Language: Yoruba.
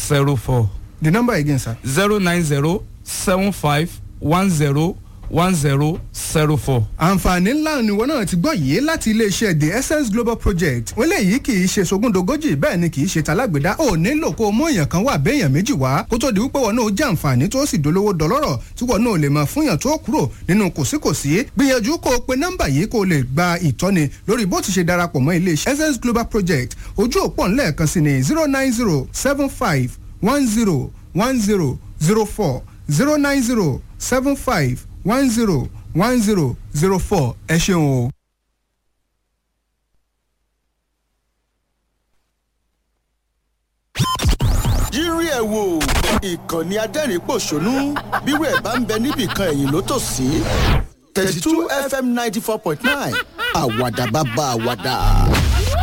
zero four the number again sir. zero nine zero seven five one zero one zero zero four. àǹfààní ńlá níwọ náà ti gbọ́ yìí láti iléeṣẹ́ the essence global project wọ́n léyìí kì í ṣe sogúndogójì bẹ́ẹ̀ ni kì í ṣe talágbèdá ò nílò kó o mú èèyàn kan wà béèyàn méjì wá kó tó di wípé wọn náà jẹ́ àǹfààní tó sì dolówó dọlọ́rọ̀ tí wọn náà lè máa fúnyàn tó kúrò nínú kòsíkòsí gbìyànjú kó o pe nọ́mbà yìí kó o lè gba ìtọ́ni lórí bó ti ṣe darapọ̀ mọ́ iléeṣẹ́ essence global project ojú òpó ńlẹ̀ẹ̀kan sí ni zero nine zero seven five one zero one zero zero four zero nine zero seven five one zero one zero zero four ẹ ṣeun o. yírí ẹ̀ wò ìkànnì adẹ́rìn-pọ̀ṣónú bírò ẹ̀ bá ń bẹ níbìkan ẹ̀yìn ló tò sí thirty two fm ninety four point nine àwàdà bàbá àwàdà.